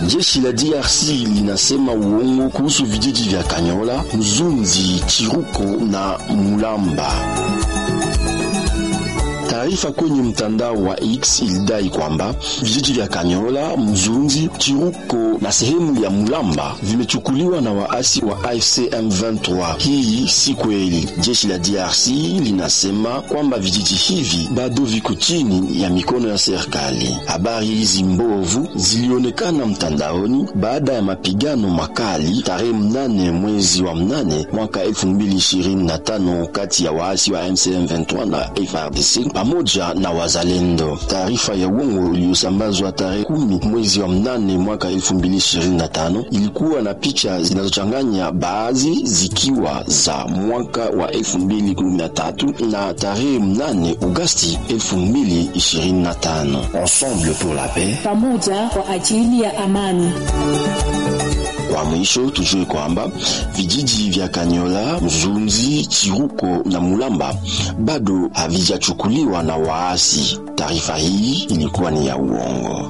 Jeshi la DRC linasema uongo kuhusu vijiji vya Kanyola, Mzunzi, Chiruko na Mulamba. Taarifa kwenye mtandao wa X ilidai kwamba vijiji vya Kanyola, Mzunzi, Chiruko na sehemu ya Mulamba vimechukuliwa na waasi wa AFC M23. Hii si kweli. Jeshi la DRC linasema kwamba vijiji hivi bado viko chini ya mikono ya serikali. Habari hizi mbovu zilionekana mtandaoni baada ya mapigano makali tarehe mnane mwezi wa mnane mwaka 2025 kati ya waasi wa AFC M23 na FARDC pamoja na wazalendo. Taarifa ya uongo iliyosambazwa tarehe kumi mwezi wa mnane mwaka 2025 ilikuwa na picha zinazochanganya, baadhi zikiwa za mwaka wa 2013 na tarehe mnane Agosti 2025. Ensemble pour la paix, pamoja kwa ajili ya amani. Kwa mwisho tujue kwamba vijiji vya Kanyola, Mzunzi, Chiruko na Mulamba bado havijachukuliwa na waasi. Taarifa hii ilikuwa ni ya uongo.